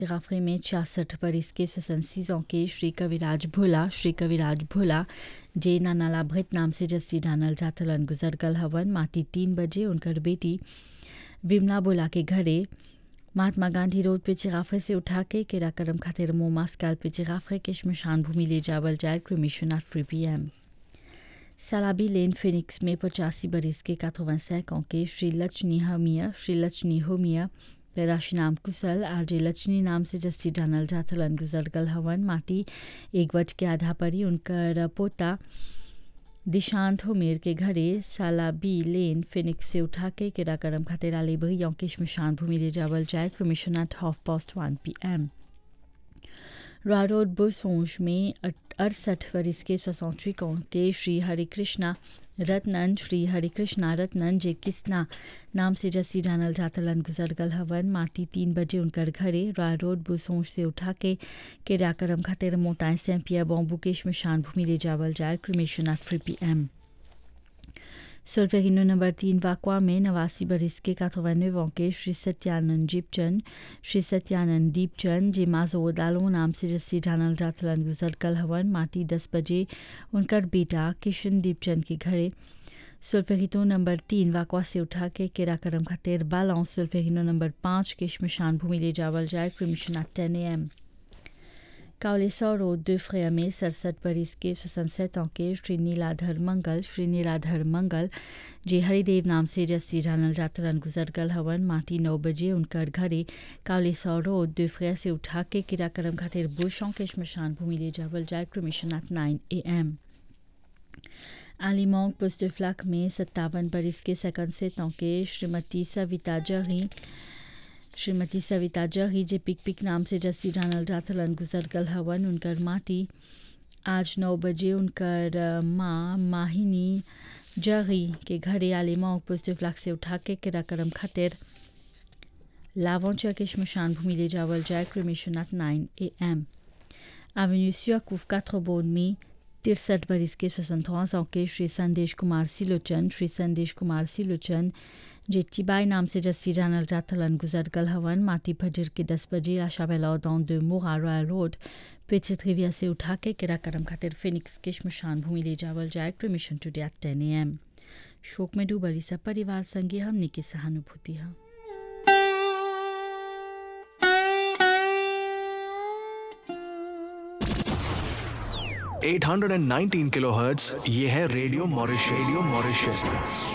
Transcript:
राफरी में छियासठ बरिस के स्वसंसी के श्री कविराज भोला श्री कविराज भोला जे नानाला भृत नाम से जस्सी जानल जाथलन गुजर गल हवन माटी तीन बजे उनकर बेटी विमला भोला के घरे महात्मा गांधी रोड पे चिराफे से उठा के केरा करम खातिर मोमा स्काल पे चिराफे के शमशान भूमि ले जावल जाए cremation at three p m सलाबी लेन फिनिक्स में पचासी बरिस के काथोवन सैकों के श्री लचनी हमिया श्री लचनी होमिया पैदाशी नाम कुशल आरजे लचनी नाम से जस्सी जानल जाथलन गुजर गल हवन माटी एक बज के आधा परी उनकर पोता दिशांत होमेर के घरे सालाबी लेन फिनिक्स से उठा के केरा करम खातिर आले बही यौकेश शमशान भूमि ले जावल जाए cremation at half past one p m रॉ रोड बुसोंज में अड़सठ वरिस के स्वसौत्री के श्री हरिकृष्णा रत्नन श्री हरिकृष्णा रत्नन जे किस्ना नाम से जस्सी जानल जातलन गुजर गल हवन माटी तीन बजे उनकर घरे रॉय रोड बुसोंज से उठा के केरा करम खातिर मोताए सैंपिया बॉम्बू के शमशान भूमि ले जावल जाए cremation at three p m सुल्फेगिनो नंबर तीन वाकवा में नवासी बरिस के काथोवनवे के श्री सत्यानंद जीपचंद श्री सत्यानंद दीपचंद जे माजो दालो नाम से जस्सी जानल जातलन गुजर कल हवन माटी दस बजे उनकर बेटा किशन दीपचंद के घरे सुल्फेगिनो नंबर तीन वाकवा से उठा के केरा करम खातिर बालों सुल्फेगिनो नंबर पाँच के शमशान भूमि ले जावल जाए cremation at ten a m कावलेसौ रोड दो फ्रेया में सड़सठ बरिस के सुसंसत के श्री नीलाधर मंगल श्री नीलाधर मंगल जे हरिदेव नाम से जस्सी जानल जातरन गुजर गल हवन माटी नौ बजे उनकर घरे कावलेसौ रोड दो फ्रेया से उठा के किरा करम खातिर बुशों के शमशान भूमि ले जावल जाए cremation at nine a m आलिमोंग पुस्ट फ्लक में सत्तावन बरिस के सकन से तौके श्रीमती सविता जही श्रीमती सविता जही जे पिक पिक नाम से जस्सी जानल जाथलन गुजर गल हवन उनकर माटी आज नौ बजे उनकर माँ माहिनी जही के घरे आले मौक पुस्त फ्लाक से उठा के किरा करम खातिर लावोंचा के शमशान भूमि ले जावल जाए cremation at nine a m avenue सियाकूफ काथ्रोबोन में तिरसठ बरिस के स्वतंत्र के श्री संदेश कुमार सिलोचन श्री संदेश कुमार सिलोचन जे चिबाई नाम से जस्सी जानल जाथलन गुजर गल हवन माटी फजर के दस बजे आशा बेलौदौन दो मोगा रॉयल रोड पेचे त्रिविया से उठा के किरा करम खातिर फिनिक्स के शमशान भूमि ले जावल जाए cremation today at ten a M शोक में डूबली सब परिवार संगे हमने की सहानुभूति है eight hundred and nineteen kilohertz ये है रेडियो मॉरिश रेडियो मॉरिशस